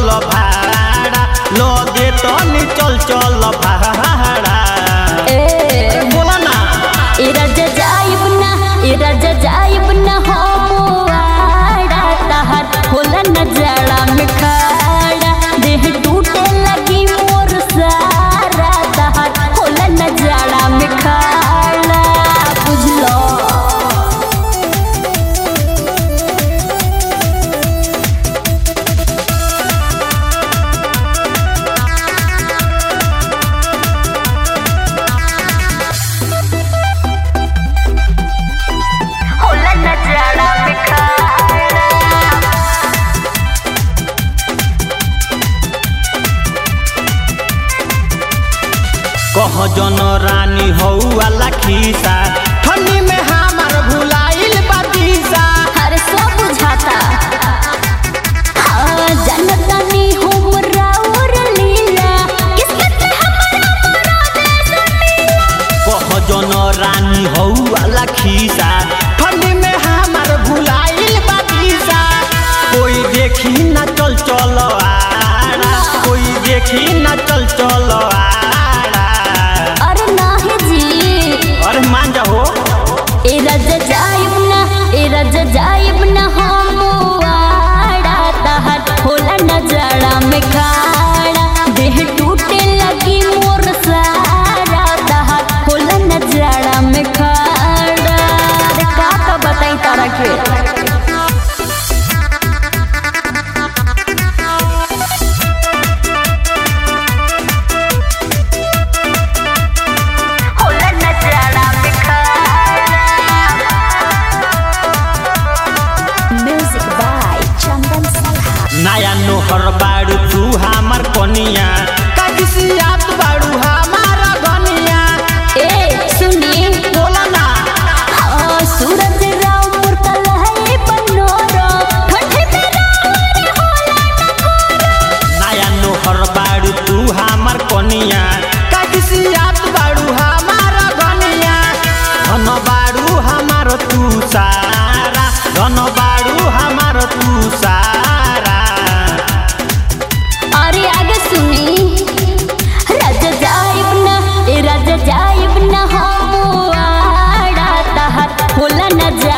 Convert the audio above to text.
भाड़ा लो दे तनी चल चल भाड़ा ए बोला ना ए राजा जाइब ना ए राजा जाइब ना हम आड़ा तहर होला न जाड़ा में खाड़ा देह टूटे लगी मोर सारा तहर होला न जाड़ा में खाड़ा बुझलो होला न जाड़ा में खाड़ा कह जन रानी हौ वाला खीसा ठंडी में हमार भुलाइल बातीसा हर सो बुझाता हाँ जनता नी हमरा और लीला किस्मत में हमरा मुराद सुनीला कह जन रानी हौ वाला खीसा ठंडी में हमार भुलाइल बातीसा कोई देखी ना चल चल आड़ा कोई देखी ना चल चल आड़ा अरे नाही जी अरे मान जाओ ए राजा जाइब ना ए राजा जाइब ना हम आड़ा तहर होला न जाड़ा में खाड़ा देह टूटे लगी मोर सारा तहर होला न जाड़ा में खाड़ा अरे का का बताई तारा के होला न जाड़ा में खाड़ा म्यूजिक बाय चंदन सलहा नया नोहर बाड़ू तू हमार कनिया काकिसियात बाड़ू हमार गनिया ए सुनी बोला ना हाँ सूरज राव मुरकल है बनोरो ठंडे में रावर होला न कोरो नया नोहर बाड़ू तू हमार कनिया काकिसियात बाड़ू हमार गनिया धन बाड़ू हमार तू सारा धन बाड़ू हमार तू सारा अरे आगे सुनी राजा जाइब ना ए राजा जाइब ना हम आड़ा तहर होला न